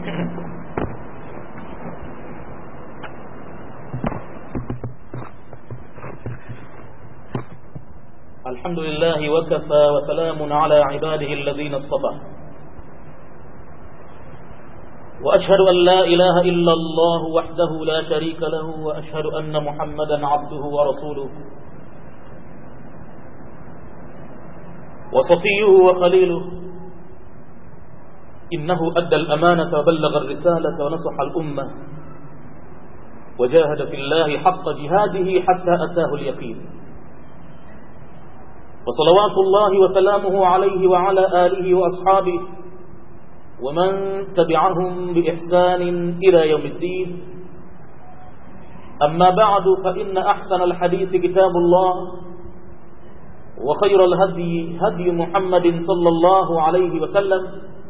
الحمد لله وكفى وسلام على عباده الذين اصطفى وأشهد أن لا إله إلا الله وحده لا شريك له وأشهد أن محمدا عبده ورسوله وصفيه وخليله إنه أدى الأمانة وبلغ الرسالة ونصح الأمة وجاهد في الله حق جهاده حتى أتاه اليقين وصلوات الله وسلامه عليه وعلى آله وأصحابه ومن تبعهم بإحسان إلى يوم الدين أما بعد فإن أحسن الحديث كتاب الله وخير الهدي هدي محمد صلى الله عليه وسلم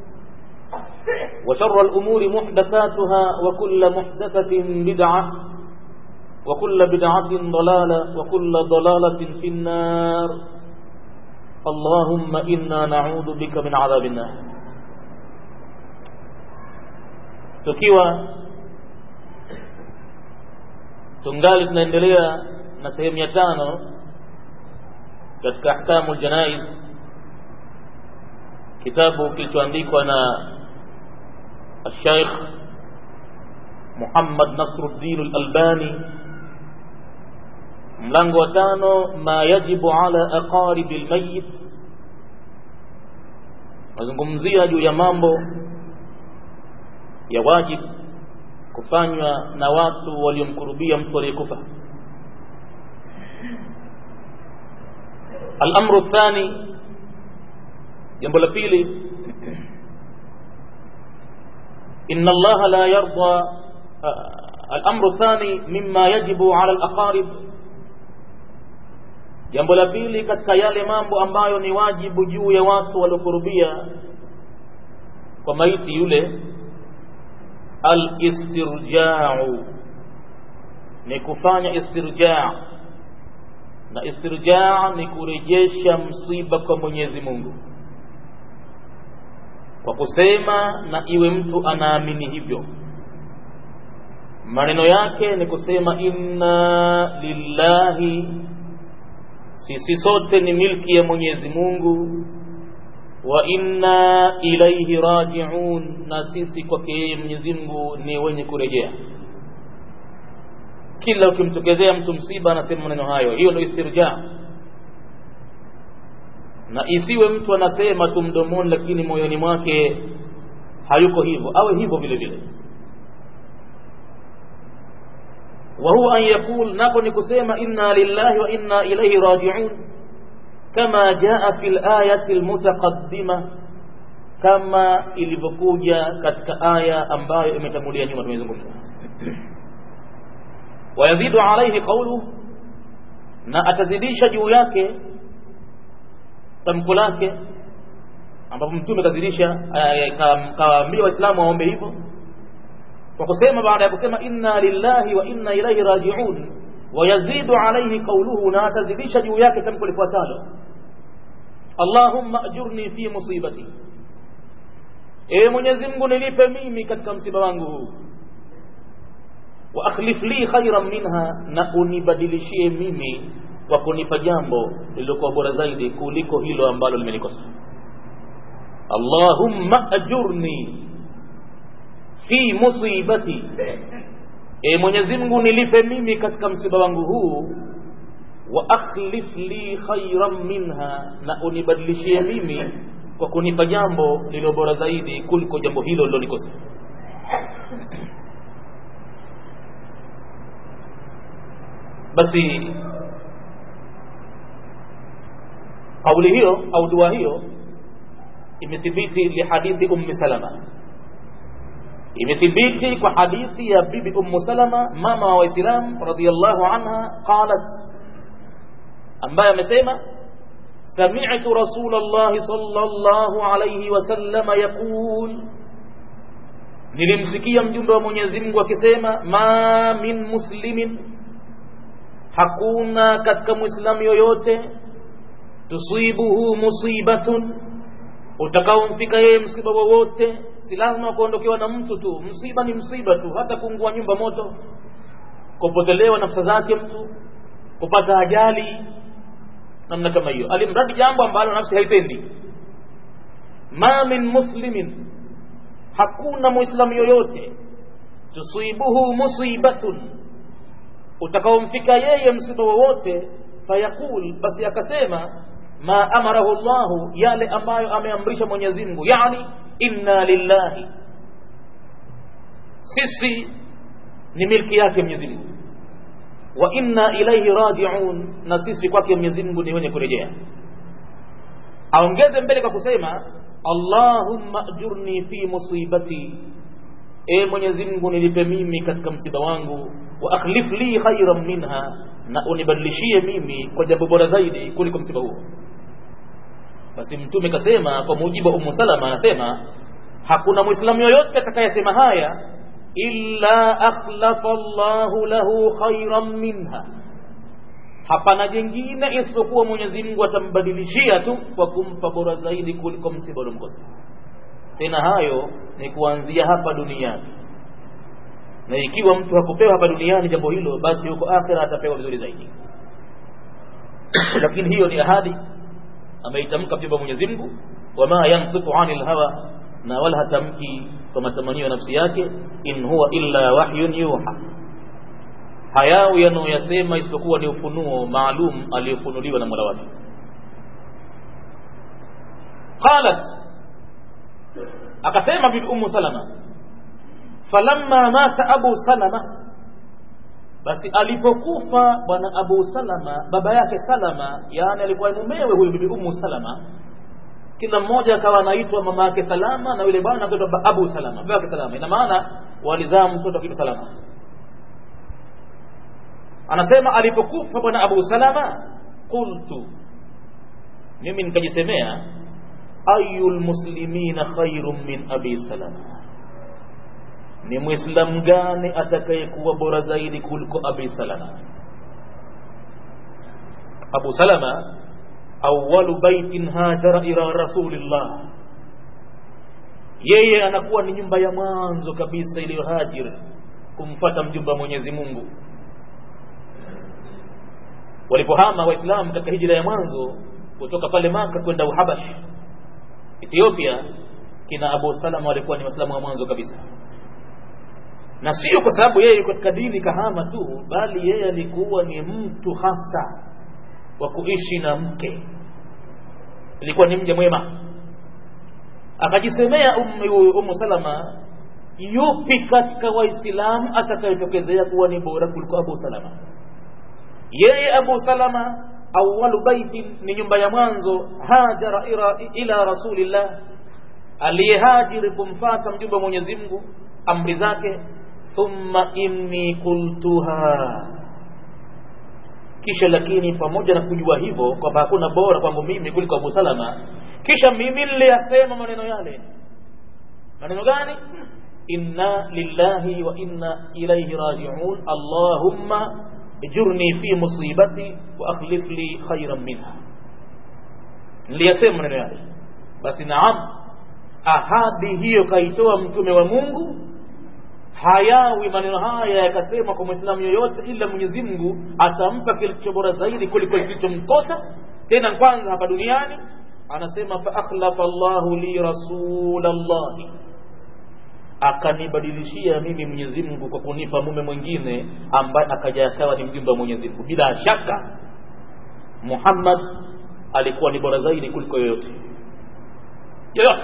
وشر الأمور محدثاتها وكل محدثة بدعة وكل بدعة ضلالة وكل ضلالة في النار اللهم إنا نعوذ بك من عذاب النار tukiwa tungali tunaendelea na sehemu ya tano katika ahkamu ljanaiz kitabu kilichoandikwa na الشيخ محمد نصر الدين الألباني mlango wa tano ma yajibu ala aqaribi almayit mazungumzia juu ya mambo ya wajib kufanywa na watu waliomkurubia mtu aliyekufa الامر الثاني jambo la pili ان الله لا يرضى الامر الثاني مما يجب على الاقارب jambo la pili katika yale mambo ambayo ni wajibu juu ya watu waliokurubia kwa maiti yule al-istirja'u ni kufanya istirja' na istirja' ni kurejesha msiba kwa Mwenyezi Mungu kwa kusema na iwe mtu anaamini hivyo maneno yake ni kusema inna lillahi sisi sote ni milki ya Mwenyezi Mungu wa inna ilaihi rajiun na sisi kwake yeye Mwenyezi Mungu ni wenye kurejea kila ukimtokezea mtu msiba anasema maneno hayo hiyo ndio istirja na isiwe mtu anasema tu mdomoni lakini moyoni mwake hayuko hivyo awe hivyo vile vile وهو أن يقول نقول كسيما إنا لله وإنا إليه راجعون كما جاء في الآية المتقدمة كما ilivyokuja katika aya ambayo imetangulia nyuma tumezungumza wayazidu alaihi qawlu na atazidisha juu yake tamko lake ambapo mtume kazidisha kawaambia waislamu waombe hivyo kwa kusema baada ya kusema inna lillahi wa inna ilaihi rajiun wayazidu alaihi qawluhu na atazidisha juu yake tamko lifuatalo allahumma ajurni fi musibati ewe mwenyezi mungu nilipe mimi katika msiba wangu huu wa akhlif li khairan minha na unibadilishie mimi kwa kunipa jambo lililokuwa bora zaidi kuliko hilo ambalo limenikosa allahumma ajurni fi musibati e mwenyezi mungu nilipe mimi katika msiba wangu huu wa akhlif li khairan minha na unibadilishie mimi kwa kunipa jambo lililo bora zaidi kuliko jambo hilo lilonikosa basi kauli hiyo au dua hiyo imethibiti lihadithi ummi salama imethibiti kwa hadithi ya bibi ummu salama mama wa waislamu radhiallahu anha qalat ambaye amesema sami'tu rasulullah sallallahu alayhi wasallam yaqul nilimsikia mjumbe wa Mwenyezi Mungu akisema ma min muslimin hakuna katika muislamu yoyote tusibuhu musibatun utakaomfika yeye msiba wowote si lazima kuondokewa na mtu tu msiba ni msiba tu hata kuungua nyumba moto kupotelewa nafsa zake mtu kupata ajali namna kama hiyo alimradi jambo ambalo nafsi haipendi ma min muslimin hakuna muislamu yoyote tusibuhu musibatun utakaomfika yeye msiba wowote fayaqul basi akasema ma amarahu llahu yale ambayo ameamrisha mwenyezi mungu yani inna lillahi sisi ni milki yake mwenyezi mungu wa inna ilaihi rajiun na sisi kwake mwenyezi mungu ni wenye kurejea aongeze mbele kwa kusema allahumma ajurni fi musibati e mwenyezi mungu nilipe mimi katika msiba wangu wa akhlif li khairan minha na unibadilishie mimi kwa jambo bora zaidi kuliko msiba huo basi mtume kasema kwa mujibu wa umu salama anasema hakuna mwislamu yoyote atakayesema haya illa akhlafa llahu lahu khairan minha hapana jengine isipokuwa mwenyezi mungu atambadilishia tu kwa kumpa bora zaidi kuliko msiba uliomkosa tena hayo ni kuanzia hapa duniani na ikiwa mtu hakupewa hapa duniani jambo hilo basi huko akhira atapewa vizuri zaidi lakini hiyo ni ahadi ameitamka mjumba Mwenyezi Mungu wama yantiqu anil hawa na wala hatamki kwa matamanio ya nafsi yake in huwa illa wahyun yuha hayawi yanayoyasema isipokuwa ni ufunuo maalum aliyofunuliwa na Mola wake qalat akasema bibi ummu salama falamma mata abu salama basi alipokufa bwana abu salama baba yake salama yaani alikuwa mumewe huyu bibi ummu salama kila mmoja akawa anaitwa mama yake salama na yule bwana akaitwa abu salama baba yake salama ina maana walizaa mtoto kitu salama anasema alipokufa bwana abu salama qultu mimi nikajisemea ayu lmuslimina khairun min abi salama ni mwislamu gani atakayekuwa bora zaidi kuliko abi salama abu salama awalu baitin hajara ila rasulillah yeye anakuwa ni nyumba ya mwanzo kabisa iliyohajir kumfata mjumba mwenyezi mungu walipohama waislamu katika hijira ya mwanzo kutoka pale maka kwenda uhabash ethiopia kina abu salama walikuwa ni waislamu wa mwanzo kabisa na sio kwa sababu yeye katika dini kahama tu bali yeye alikuwa ni mtu hasa wa kuishi na mke ilikuwa ni mja mwema akajisemea umu, umu salama yupi katika waislamu atakayetokezea kuwa ni bora kuliko abu salama yeye abu salama awalu baitin ni nyumba ya mwanzo hajara ila, ila rasulillah aliyehajiri kumfata mjumbe wa mwenyezi mungu amri zake thumma inni qultuha kisha lakini pamoja na kujua hivyo kwamba hakuna bora kwangu mimi kuliko abu salama kisha mimi niliyasema maneno yale maneno gani inna lillahi wa inna ilaihi rajiun allahumma ijurni fi musibati wa akhlif li khairan minha niliyasema maneno yale basi naam ahadi hiyo kaitoa mtume wa mungu hayawi maneno haya yakasema kwa mwislamu yoyote ila mwenyezi mungu atampa kilicho bora zaidi kuliko kilichomkosa tena kwanza hapa duniani anasema faakhlafa llahu li rasulallahi akanibadilishia mimi mwenyezi mungu kwa kunipa mume mwingine ambaye akaja akawa ni mjumbe wa mwenyezi mungu bila shaka muhammad alikuwa ni bora zaidi kuliko yoyote yoyote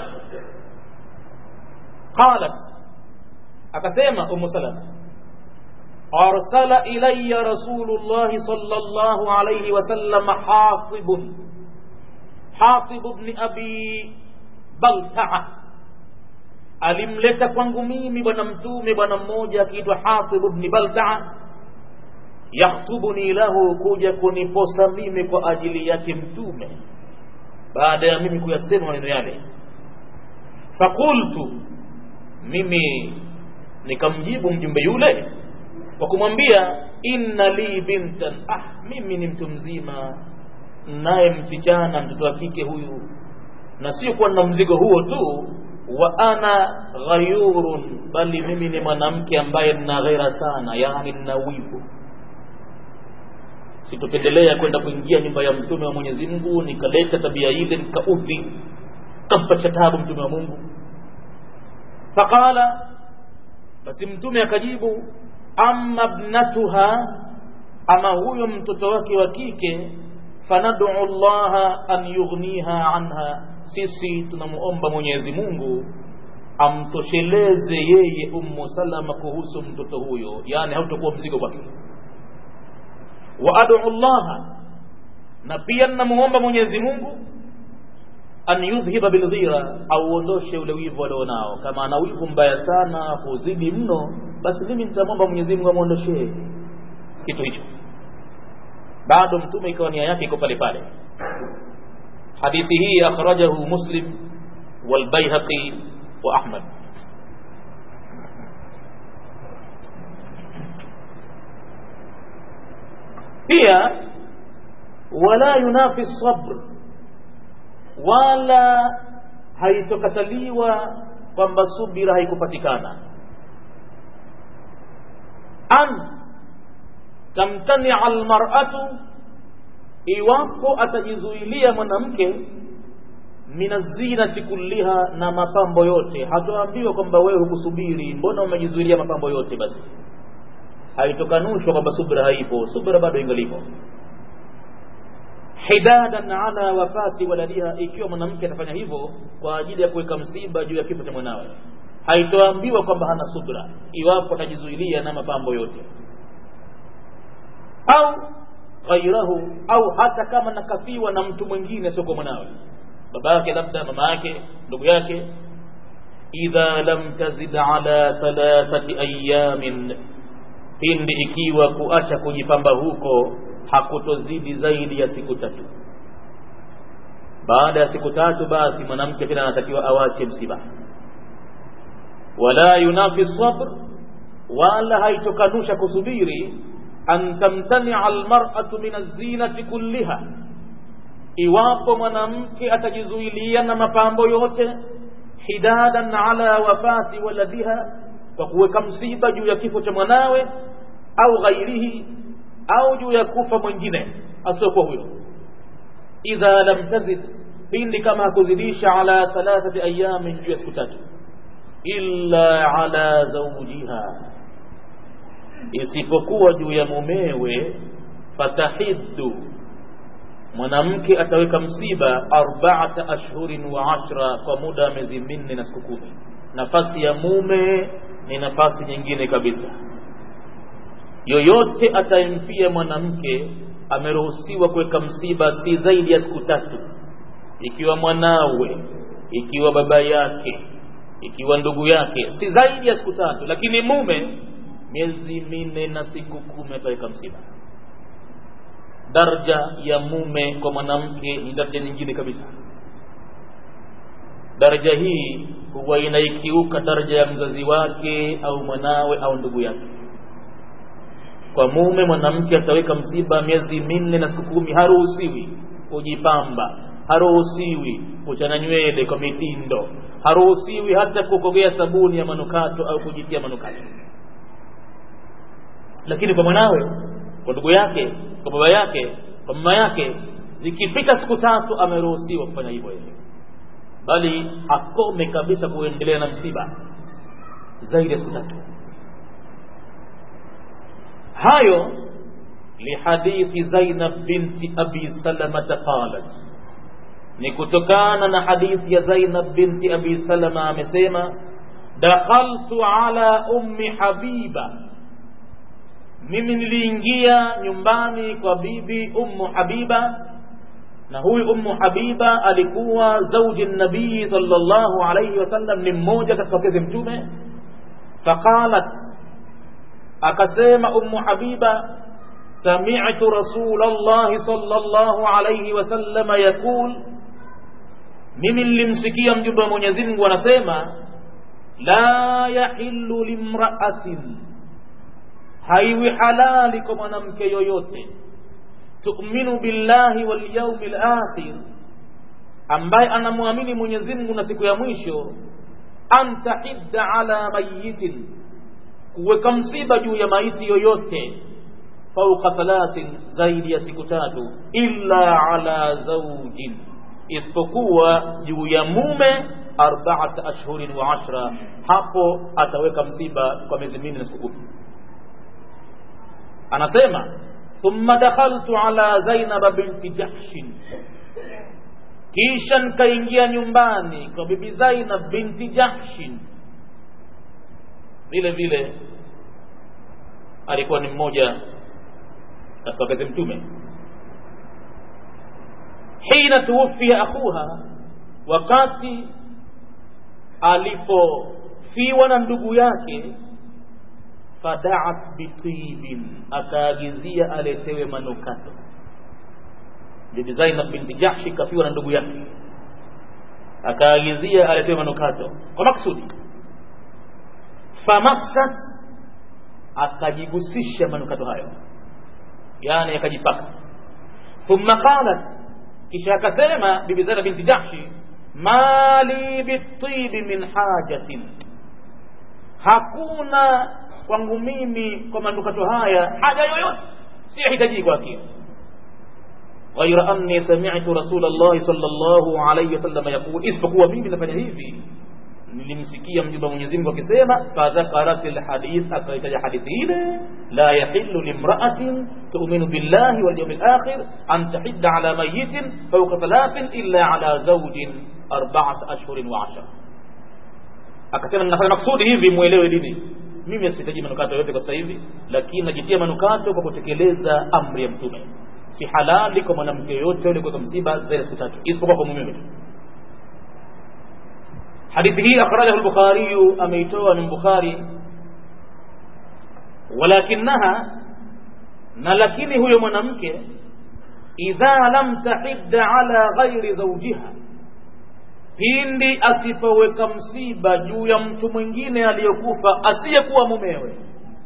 qalat akasema umu salama arsala ilaya rasulullahi sallallahu alayhi wasallam hatibun hatib bni abi baltaa alimleta kwangu mimi bwana mtume bwana mmoja akiitwa hatib bni baltaa yakhtubuni lahu kuja kuniposa mimi kwa ajili yake mtume baada ya mimi kuyasema maneno yale fakultu mimi nikamjibu mjumbe yule kwa kumwambia inna li bintan ah mimi ni mtu mzima naye msichana mtoto wa kike huyu na sio kuwa na mzigo huo tu wa ana ghayurun bali mimi ni mwanamke ambaye nina ghera sana yani nina wivu sitopendelea kwenda kuingia nyumba ya mtume wa mwenyezi mungu nikaleta tabia ile nikaudhi kampacha tabu mtume wa mungu faqala basi mtume akajibu amma bnatuha ama huyo mtoto wake wa kike fanadu llaha an yughniha anha sisi tunamuomba mwenyezi mungu amtosheleze yeye ummu salama kuhusu mtoto huyo yani hautakuwa mzigo kwake wa adu llaha na pia ninamuomba mwenyezi mungu an yudhhiba bildhira auondoshe ule wivu alionao kama ana wivu mbaya sana huzidi mno basi mimi nitamwomba mwenyezi mungu amwondoshee kitu hicho bado mtume ikawa nia yake iko pale pale hadithi hii akhrajahu muslim walbaihaqi wa ahmad pia wala yunafi sabr wala haitokataliwa kwamba subira haikupatikana an tamtania almar'atu iwapo atajizuilia mwanamke minazinati kulliha na mapambo yote hatoambiwa kwamba wewe hukusubiri mbona umejizuilia mapambo yote basi haitokanushwa kwamba subra haipo subra bado ingalipo hidadan ala wafati waladiha ikiwa mwanamke atafanya hivyo kwa ajili ya kuweka msiba juu ya kifo cha mwanawe haitoambiwa kwamba hana subra iwapo atajizuilia na mapambo yote au ghairahu au hata kama nakafiwa na mtu mwingine sio kwa mwanawe baba yake labda mama yake ndugu yake idha lam tazid ala thalathati ayamin pindi ikiwa kuacha kujipamba huko hakutozidi zaidi ya siku tatu baada ya siku tatu basi mwanamke tena anatakiwa awache msiba wala yunafi sabr wala haitokanusha kusubiri an tamtania almar'atu min azinati kulliha iwapo mwanamke atajizuilia na mapambo yote hidadan ala wafati waladiha kwa kuweka msiba juu ya kifo cha mwanawe au ghairihi au juu ya kufa mwingine asiokuwa huyo idha lam tazid pindi kama hakuzidisha ala thalathati ayamin juu ya siku tatu illa ala zawjiha isipokuwa juu ya mumewe fatahiddu mwanamke ataweka msiba arbaata ashhurin wa ashra kwa muda wa miezi minne na siku kumi nafasi ya mume ni nafasi nyingine kabisa yoyote atayemfia mwanamke ameruhusiwa kuweka msiba si zaidi ya siku tatu ikiwa mwanawe ikiwa baba yake ikiwa ndugu yake si zaidi ya siku tatu lakini mume miezi minne na siku kumi ataweka msiba daraja ya mume kwa mwanamke ni daraja nyingine kabisa daraja hii huwa inaikiuka daraja ya mzazi wake au mwanawe au ndugu yake kwa mume mwanamke ataweka msiba miezi minne na siku kumi haruhusiwi kujipamba haruhusiwi kuchana nywele kwa mitindo haruhusiwi hata kukogea sabuni ya manukato au kujitia manukato lakini kwa mwanawe kwa ndugu yake kwa baba yake kwa mama yake zikipita siku tatu ameruhusiwa kufanya hivyo yeye bali akome kabisa kuendelea na msiba zaidi ya siku tatu hayo lihadithi zainab binti abi salamata qalat ni kutokana na hadithi ya zainab binti abi salama amesema dakhaltu ala ummi habiba mimi niliingia nyumbani kwa bibi ummu habiba na huyu ummu habiba alikuwa zauji nabii sallallahu alayhi wasallam ni mmoja katika wakezi mtume faqalat akasema ummu habiba sami'tu rasulallahi sallallahu alayhi wasallam yaqul mimi nilimsikia mjumbe wa Mwenyezi Mungu anasema la yahillu limra'atin haiwi halali kwa mwanamke yoyote tu'minu billahi wal yawmil akhir ambaye anamwamini mwenyezi mungu na siku ya mwisho an tahidda ala mayitin kuweka msiba juu ya maiti yoyote fauka thalathin zaidi ya siku tatu illa ala zaujin isipokuwa juu ya mume arbaat ashhurin wa ashra hapo ataweka msiba kwa miezi minne na siku kumi anasema thumma dakhaltu ala zainaba binti jahshin kisha nikaingia nyumbani kwa bibi zainab binti jahshin vile vile alikuwa ni mmoja katika wakati mtume hina tuwufia akhuha wakati alipofiwa na ndugu yake fadaat bitibin akaagizia aletewe manukato bibi zainab binti jahshi kafiwa na ndugu yake akaagizia aletewe manukato kwa maksudi famassat akajigusisha manukato hayo yani akajipaka thumma qalat kisha akasema bibi zainab binti jahshi mali bitibi min hajatin hakuna kwangu mimi kwa manukato haya haja yoyote siyahitaji kwake ghaira anni sami'tu rasulullah sallallahu alayhi wasallam yaqul isipokuwa mimi nafanya hivi nilimsikia mjumbe Mwenyezi Mungu akisema fadhakarat alhadith akaitaja hadithi ile la yahillu limra'atin tu'minu billahi wal yawmil akhir an tahidda ala mayyitin fawqa thalathin illa ala zawjin arba'at ashhurin wa ashara akasema ninafanya maksudi hivi muelewe dini mimi sihitaji manukato yote kwa sasa hivi lakini najitia manukato kwa kutekeleza amri ya mtume si halali kwa mwanamke yoyote yule kwa msiba zaidi siku tatu isipokuwa kwa mume hadithi hii akhrajahu al-bukhari ameitoa ni bukhari walakinaha na lakini huyo mwanamke idha lam tahidda ala ghairi zawjiha pindi asipoweka msiba juu ya mtu mwingine aliyokufa asiyekuwa mumewe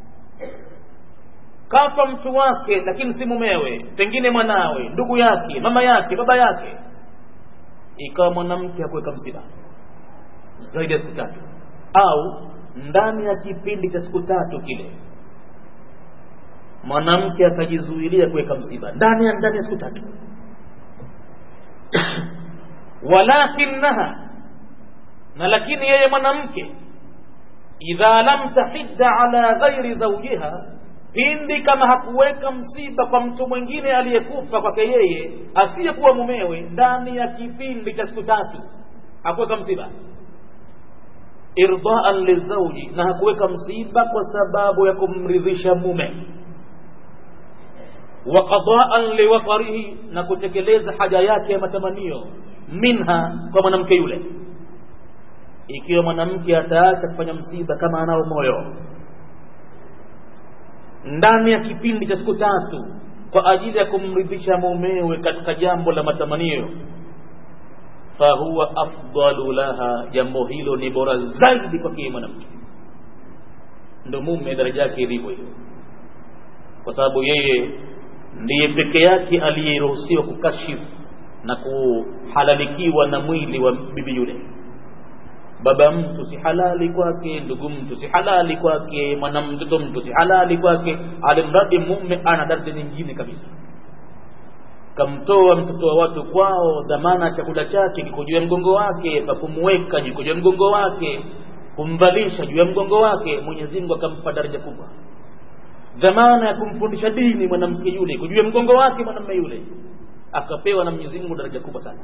kafa mtu wake lakini si mumewe pengine mwanawe ndugu yake mama yake baba yake ikawa mwanamke hakuweka msiba zaidi ya siku tatu au ndani ya kipindi cha siku tatu kile mwanamke akajizuilia kuweka msiba ndani ya ndani ya siku tatu walakinaha na lakini yeye mwanamke idha lam tahidda ala ghairi zawjiha pindi kama hakuweka msiba kwa mtu mwingine aliyekufa kwake yeye asiyekuwa mumewe ndani ya kipindi cha siku tatu hakuweka msiba irdaan lizauji na hakuweka msiba kwa sababu ya kumridhisha mume wa qadaan liwatarihi na kutekeleza haja yake ya matamanio minha kwa mwanamke yule ikiwa mwanamke ataacha kufanya msiba kama anao moyo ndani ya kipindi cha siku tatu kwa ajili ya kumridhisha mumewe katika jambo la matamanio fahuwa afdalu laha jambo hilo ni bora zaidi kwake mwanamke ndo mume daraja yake ilivyo hiyo kwa sababu yeye ndiye peke yake aliyeruhusiwa kukashifu na kuhalalikiwa na mwili wa bibi yule baba mtu si halali kwake ndugu mtu si halali kwake mwanamtoto mtu si halali kwake alimradi mume ana daraja nyingine kabisa kamtoa mtoto wa watu kwao dhamana ya chakula chake kiko juu ya mgongo wake pa kumweka juu ya mgongo wake kumvalisha juu ya mgongo wake mwenyezi mungu akampa daraja kubwa dhamana ya kumfundisha dini mwanamke yule iko juu ya mgongo wake mwanamume yule akapewa na mwenyezi mungu daraja kubwa sana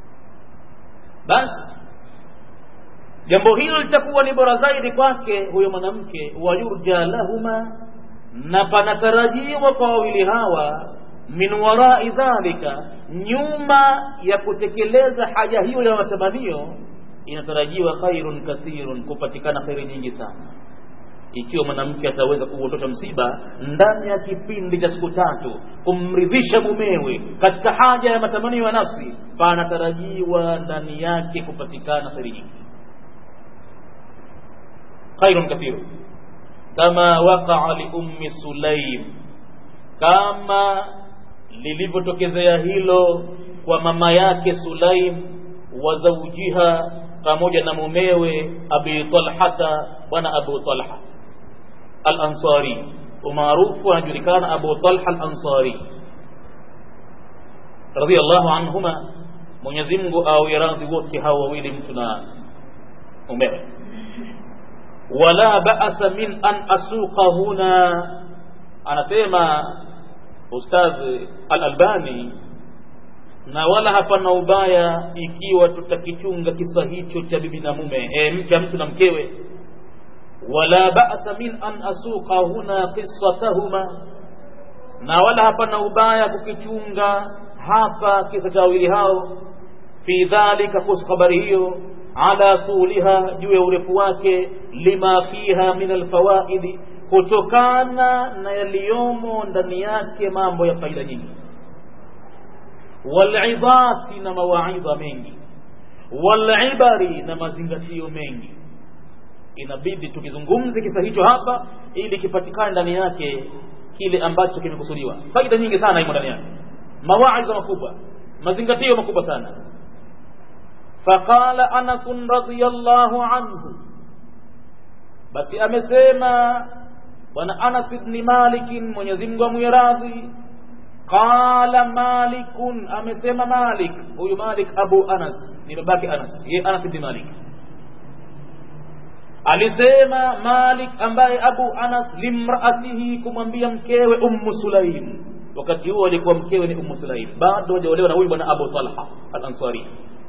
basi jambo hilo litakuwa ni bora zaidi kwake huyo mwanamke wayurja lahuma na panatarajiwa kwa wawili hawa min warai dhalika nyuma ya kutekeleza haja hiyo ya matamanio inatarajiwa khairun kathirun kupatikana khairi nyingi sana ikiwa mwanamke ataweza kuondosha msiba ndani ya kipindi cha siku tatu kumridhisha mumewe katika haja ya matamanio ya nafsi panatarajiwa ndani yake kupatikana khairi nyingi khairun kathiru kama waqaa liummi sulaim kama lilivyotokezea hilo kwa mama yake Sulaim wa zawjiha pamoja na mumewe abi talhata bwana abu talha al-ansari umaarufu anajulikana abu talha al-ansari radiyallahu anhuma mwenyezi mungu awe radhi wote hawa wawili mtu na mumewe wala ba'sa min an asuqa huna anasema ustadh al-albani na wala hapana ubaya ikiwa tutakichunga kisa hicho cha bibi na mume e, mke mtu na mkewe wala ba'sa min an asuqa huna qissatahuma na wala hapana ubaya kukichunga hapa kisa cha wawili hao fi dhalika kuhusu habari hiyo ala tuliha juu ya urefu wake lima fiha min alfawaidi kutokana na yaliyomo ndani yake mambo ya faida nyingi walidhati na mawaidha mengi walibari na mazingatio mengi inabidi tukizungumze kisa hicho hapa ili kipatikane ndani yake kile ambacho kimekusudiwa faida nyingi sana imo ndani yake mawaidha makubwa mazingatio makubwa sana faqala anas radiyallahu anhu basi amesema bwana anas ibn malik mwenyezi Mungu amwiradhi qala malikun amesema malik huyu malik abu anas ni babake anas ye anas ibn malik alisema malik ambaye abu anas limraatihi kumwambia mkewe ummu sulaim wakati huo alikuwa mkewe ni ummu sulaim bado hajaolewa na huyu bwana abu talha al-ansari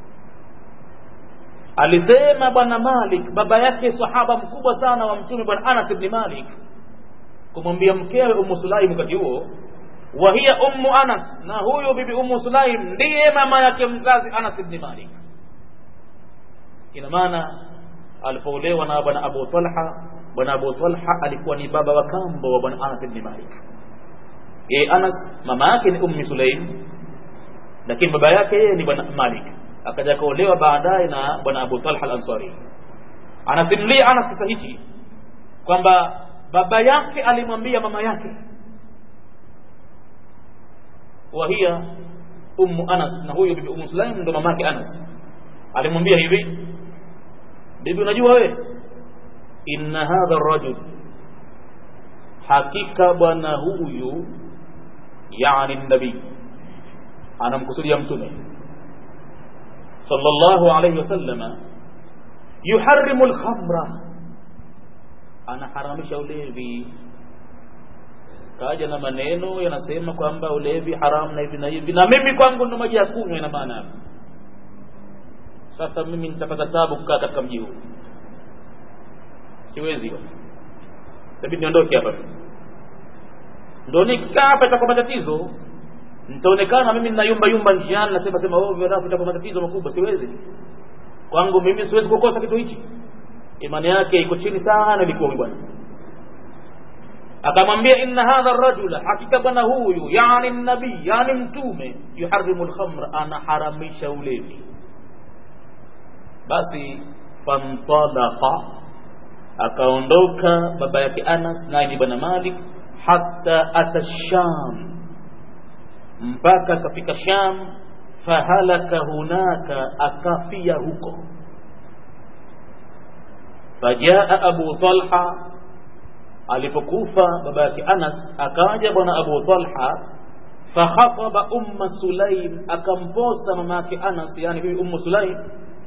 alisema bwana malik baba yake sahaba mkubwa sana wa mtume bwana anas ibn malik kumwambia mkewe ummu sulaim wakati huo wa hiya ummu anas na huyo bibi ummu sulaim ndiye mama yake mzazi anas ibn malik ina maana alipoolewa na bwana abu talha bwana abu talha alikuwa ni baba wa kambo wa bwana anas ibn malik yeye anas mama yake ni ummi sulaim lakini baba yake yeye ni bwana malik akaja kaolewa baadaye na bwana abu talha al-ansari anasimulia anas kisa hichi kwamba baba yake alimwambia mama yake wahia ummu anas na huyo bibi ummu sulaim ndo mamake anas alimwambia hivi bibi unajua we inna hadha rajul hakika bwana huyu yani nabii anamkusudia mtume sallallahu alayhi wasallama yuharrimu alkhamra anaharamisha ulevi kaja na maneno yanasema kwamba ulevi haramu na hivi na hivi na mimi kwangu ndo maji ya kunywa ina maana sasa mimi nitapata tabu kukaa katika mji huu siwezi tabii niondoke hapa ndo nikikaa hapa itakuwa matatizo nitaonekana mimi ninayumba yumba njiani nasema sema ovyo alafu itakuwa matatizo makubwa siwezi kwangu mimi siwezi kukosa kitu hichi imani yake iko chini sana ilikuwa huyu bwana akamwambia inna hadha rajula hakika bwana huyu yani nabii yani mtume yuharimu lkhamra anaharamisha ulevi basi fantalaqa akaondoka baba yake anas naye ni bwana malik hatta ata sham mpaka akafika sham fahalaka hunaka akafia huko fajaa abu talha alipokufa baba yake anas akaja bwana abu talha fakhataba umma sulaim akamposa mama yake anas yani bibi ummu sulaim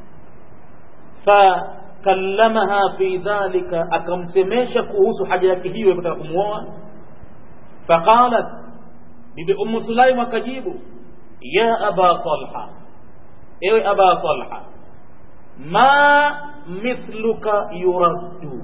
fakallamaha fi dhalika akamsemesha kuhusu haja yake hiyo ya kutaka kumwoa faqalat bibi ummu sulaim akajibu ya aba talha ewe aba talha ma mithluka yuraddu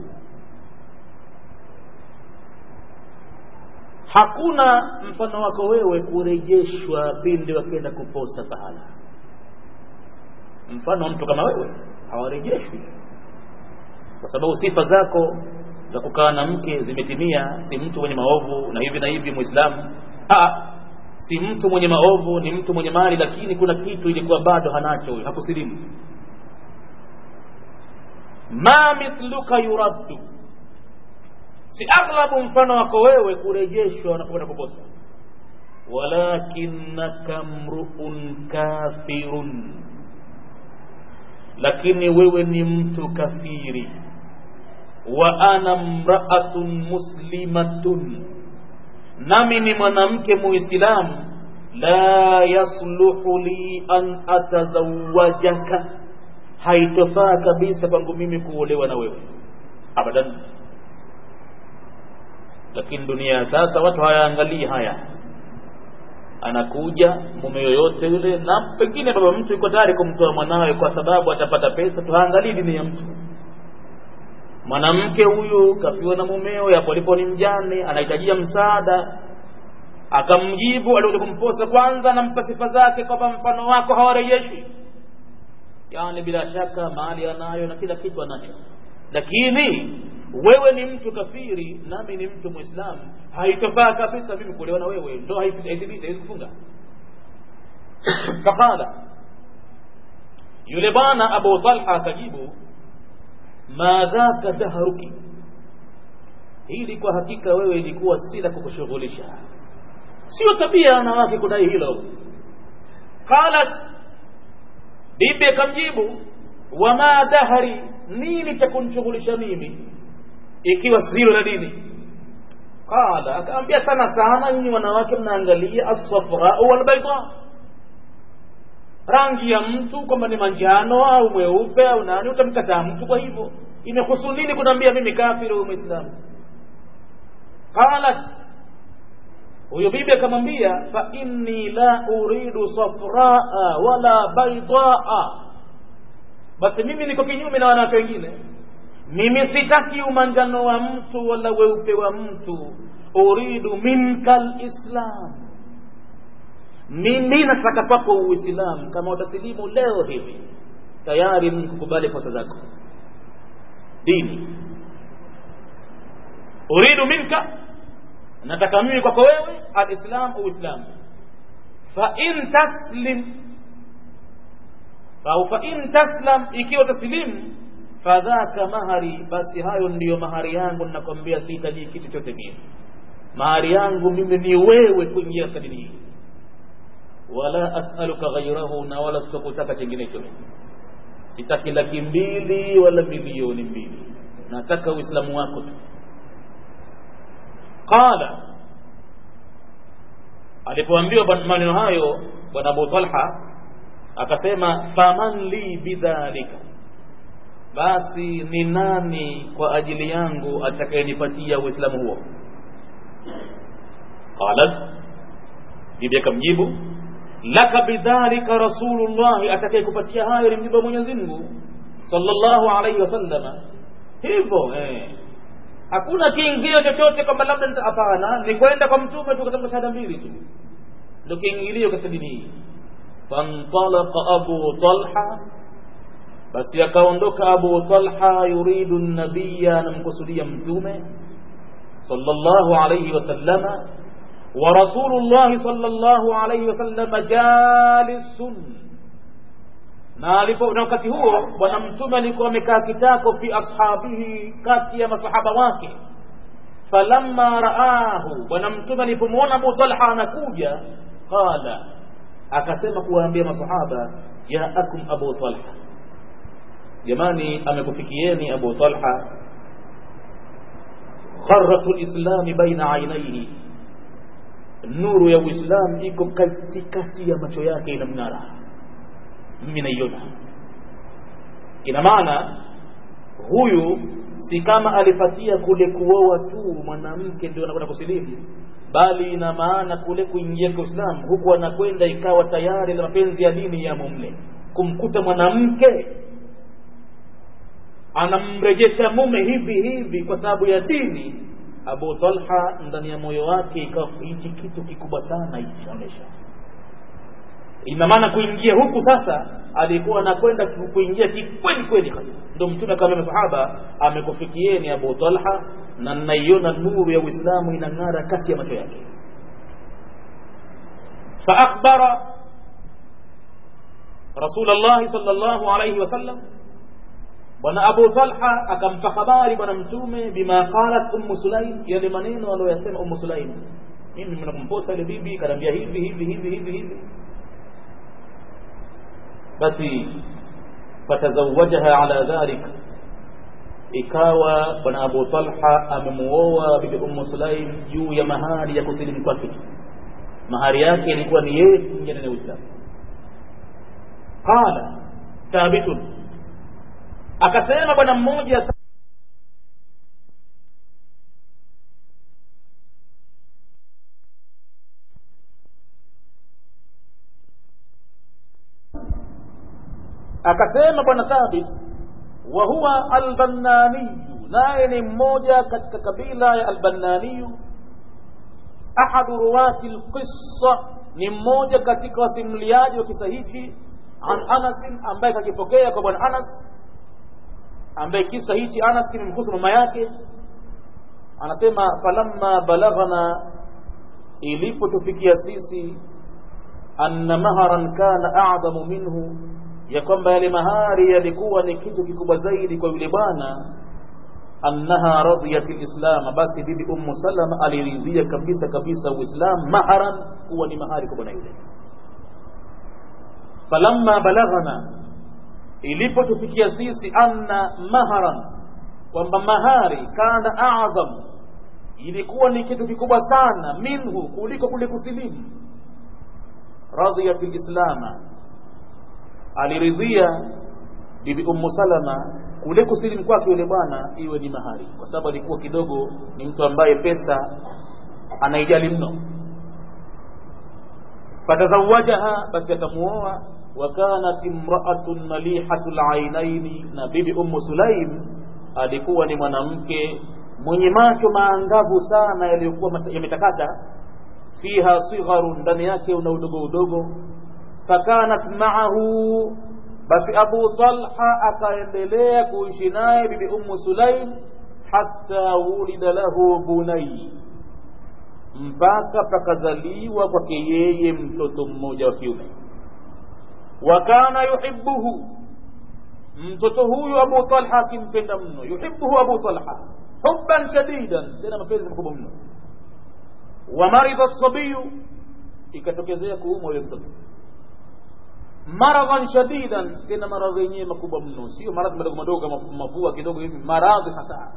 hakuna mfano wako wewe kurejeshwa pindi wakienda kuposa pahala mfano wa mtu kama wewe hawarejeshwi kwa sababu sifa zako za kukaa na mke zimetimia si mtu mwenye maovu na hivi na hivi muislamu si mtu mwenye maovu ni mtu mwenye mali lakini kuna kitu ilikuwa bado hanacho huyo hakusilimu ma mithluka yuraddu si aghlabu mfano wako wewe kurejeshwa wanapokwenda kuposa walakinnaka mruun kafirun lakini wewe ni mtu kafiri wa ana mraatun muslimatun nami ni mwanamke muislamu la yasluhu li an atazawajaka haitofaa kabisa kwangu mimi kuolewa na wewe abadan lakini dunia ya sasa watu hawaangalii haya anakuja mume yoyote yule na pengine baba mtu yuko tayari kumtoa mwanawe kwa sababu atapata pesa tuhaangalii dini ya mtu mwanamke huyu kafiwa na mumeo yapo alipo ni mjane anahitajia msaada akamjibu alikuja kumposa kwanza nampa sifa zake kwamba mfano wako hawarejeshi yani bila shaka mali anayo na kila kitu anacho lakini wewe ni mtu kafiri nami ni mtu mwislamu haitofaa kabisa mimi kuolewa na wewe ndo haithibiti haiwezi kufunga faqala yule bwana abu talha akajibu ma dhaka dahruki hili kwa hakika wewe ilikuwa si la kukushughulisha sio tabia ya wanawake kudai hilo qalat bibi akamjibu wama dahri nini cha kunishughulisha mimi ikiwa silo la dini qala akaambia sana sana nyinyi wanawake mnaangalia as-safra wal-bayda rangi ya mtu kwamba ni manjano au mweupe au nani utamkataa mtu kwa hivyo imehusu nini kunaambia mimi kafiri au muislamu qalat huyo bibi akamwambia fa inni la uridu safraa wala baydaa basi mimi niko kinyume na wanawake wengine mimi sitaki umanjano wa mtu wala weupe wa mtu uridu minka lislam mimi nataka kwako uislamu kama utasilimu leo hivi tayari nikukubali kosa zako dini uridu minka nataka mimi kwako wewe alislam uislamu fa in taslim au fa in taslam ikiwa taslimu fadhaka mahari basi hayo ndiyo mahari yangu ninakwambia sihitaji kitu chote mimi mahari yangu mimi ni wewe kuingia katika dini hii wala as'aluka ghayrahu na wala sitakutaka chenginecho mimi sitaki laki mbili wala milioni mbili nataka uislamu wako tu qala alipoambiwa maneno hayo bwana Abu Talha akasema faman li bidhalika basi ni nani kwa ajili yangu atakayenipatia uislamu huo qalat bibi akamjibu laka bidhalika rasulullah atakayekupatia hayo ni mjumbe wa Mwenyezi Mungu sallallahu alaihi wasallama hivyo eh hakuna kiingilio chochote kwamba labda hapana ni kwenda kwa mtume tu katika shahada mbili tu ndio kiingilio katika dini hii fantalaqa abu talha basi akaondoka abu talha yuridu nabiya anamkusudia mtume sallallahu alayhi wasallama wa rasulullah sallallahu alayhi wasallama jalisun na alipo na wakati huo bwana mtume alikuwa amekaa kitako fi ashabihi kati ya masahaba wake falamma raahu bwana mtume alipomwona abu talha anakuja qala akasema kuwaambia masahaba jaakum abu talha jamani amekufikieni abu talha kharatu lislami baina ainaihi nuru ya uislam iko katikati ya macho yake inamng'ara mimi naiona ina maana huyu si kama alipatia kule kuoa tu mwanamke ndio anakwenda kusilimu bali ina maana kule kuingia kwa Uislamu huku anakwenda ikawa tayari na mapenzi ya dini ya mumle kumkuta mwanamke anamrejesha mume hivi hivi kwa sababu ya dini Abu Talha ndani ya moyo wake ikawa hichi kitu kikubwa sana hichi onyesha ina maana kuingia huku sasa alikuwa anakwenda kuingia kikweli kweli hasa ndio mtume kama masahaba amekufikieni Abu Talha na naiona nuru ya Uislamu inang'ara kati ya macho yake fa akhbara Rasulullah sallallahu alayhi wasallam bwana Abu Talha akampa habari bwana mtume bima qalat ummu Sulaim yale maneno aliyosema ummu Sulaim mimi mnakumposa ile bibi kanambia hivi hivi hivi hivi hivi basi fatazawajaha ala dhalik ikawa bwana abu talha amemuoa bibi ummu sulaim juu ya mahari ya kusilimu kwake mahari yake ilikuwa ni yeye kuingia ndani ya uislamu qala thabitun akasema bwana mmoja akasema bwana thabit wa huwa albannaniyu naye ni mmoja katika kabila ya albannaniyu ahadu ruwati lqissa ni mmoja katika wasimuliaji wa kisa hichi an anasin ambaye kakipokea kwa bwana anas ambaye kisa hichi anas kimemhusu mama yake anasema falamma balaghana ilipotufikia sisi anna maharan kana a'dhamu minhu ya kwamba yale mahari yalikuwa ni kitu kikubwa zaidi kwa yule bwana annaha radiyat alislam basi bibi ummu salama aliridhia kabisa kabisa uislam maharan kuwa ni mahari kwa bwana yule falamma balaghana ilipotufikia sisi anna maharan kwamba mahari kana a'zam ilikuwa ni kitu kikubwa sana minhu kuliko kule kusilimu radiyat alislama aliridhia bibi ummu salama kule kusilimu kwake yule bwana iwe ni mahari kwa sababu alikuwa kidogo ni mtu ambaye pesa anaijali mno fatazawajaha basi akamuoa wa kanat imra'atun malihatul ainaini na bibi ummu sulaim alikuwa ni mwanamke mwenye macho maangavu sana yaliyokuwa yametakata fiha sigharun ndani yake una udogo udogo fakanat ma'ahu basi Abu Talha akaendelea kuishi naye bibi Ummu Sulaim hatta wulida lahu bunai, mpaka pakazaliwa kwake yeye mtoto mmoja wa kiume. Wa kana yuhibbuhu, mtoto huyu Abu Talha akimpenda mno. Yuhibbuhu Abu Talha hubban shadidan, tena mapenzi makubwa mno. Wa maridha sabiyu, ikatokezea kuumwa yule mtoto maradhan shadidan, tena maradhi yenyewe makubwa mno, sio maradhi madogo madogo kama mafua kidogo hivi, maradhi hasa.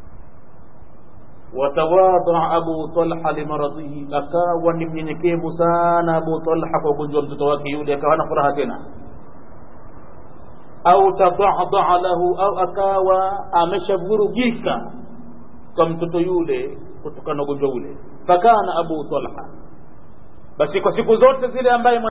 Watawadha Abu Talha limaradhihi, akawa ni mnyenyekevu sana Abu Talha kwa ugonjwa wa mtoto wake yule, akawa na furaha tena. Au tadhadaa lahu, au akawa ameshavurugika kwa mtoto yule kutokana na ugonjwa ule. Fakana Abu Talha, basi kwa siku zote zile ambaye